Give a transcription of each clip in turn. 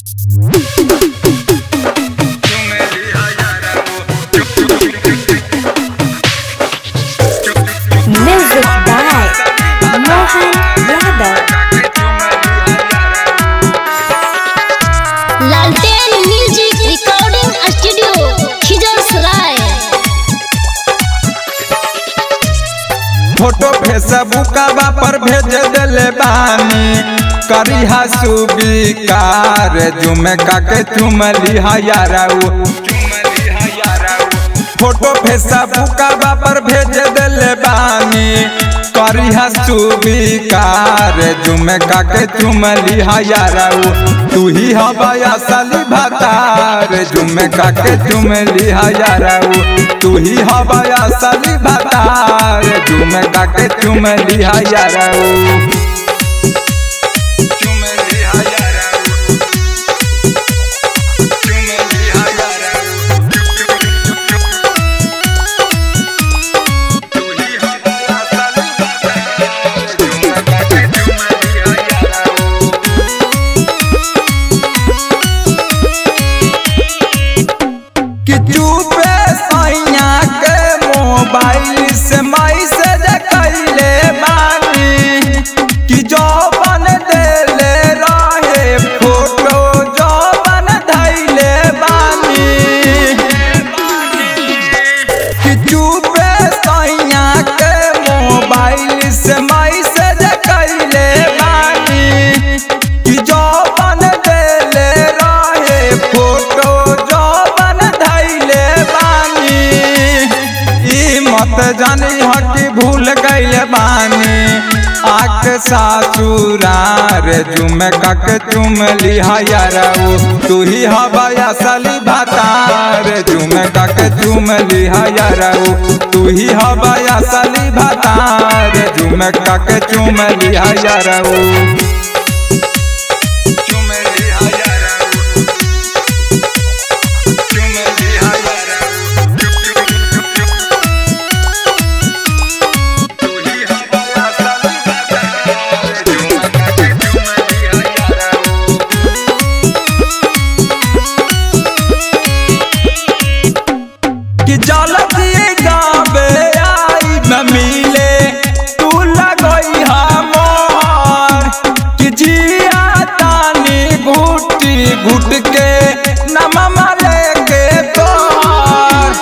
Music by Mohan Yadav. लालटेन music recording studio Khijarsarai photo फेसबुकवा पर भेज देले बानी करिहा सुबिकार जुमे काके चुमली हयाराऊ फोटो फेसबुकवा पर भेज देले बानी करिहा सुबिकार जुमे काके चुमली हयाराऊ तू ही हवाया साली भातार जुमे काके चुमली हयाराऊ तू ही हवाया साली भातार जुमे काके चुमली हयाराऊ चुमली हयाराऊ चुमली हयाराऊ तू ही हवाया साली भातार जुमे काके चुमली हयाराऊ कि चुपे सैया के मोबाइल से मैसेज कैले बानी कि जो बन देले रहे फोटो जो बन धैले बानी कि चुपे सैया के मोबाइल से मैसेज कैले बानी कि जो बन देले रहे फोटो जो बन धैले बानी ई मत जानी ह कि भूल गइले बानी आक सासुरार जुमे कक चुमली हयरऊ तू ही हवाया सली भातार जुमे कक चुमली हयरऊ तू ही हवाया सली भातार जुमे कक चुमली हयरऊ चुमली हयरऊ चुमली हयरऊ तू ही हवाया सली भातार जुमे कक चुमली हयरऊ कि जल्दी गावे आई न मिले तू लगई हमर कि जिया तानी घुटी घुट के नममा लेके तोर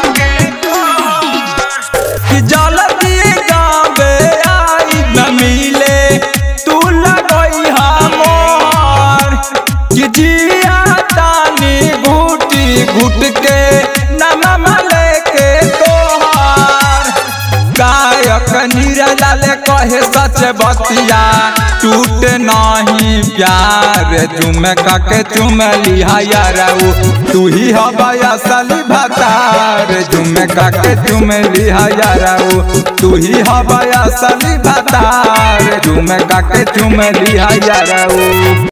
कि जल्दी गावे आई न मिले तू लगई हमर कि जिया तानी घुटी घुट के नममा लेके तोहार गायक नीरलाल कहे सच बतिया टूट नहीं प्यार चुम कके चुमली हयरऊ तू ही हवाया सली भातार चुम कके चुमली हयरऊ तू ही हवाया सली भातार चुम कके चुमली हयरऊ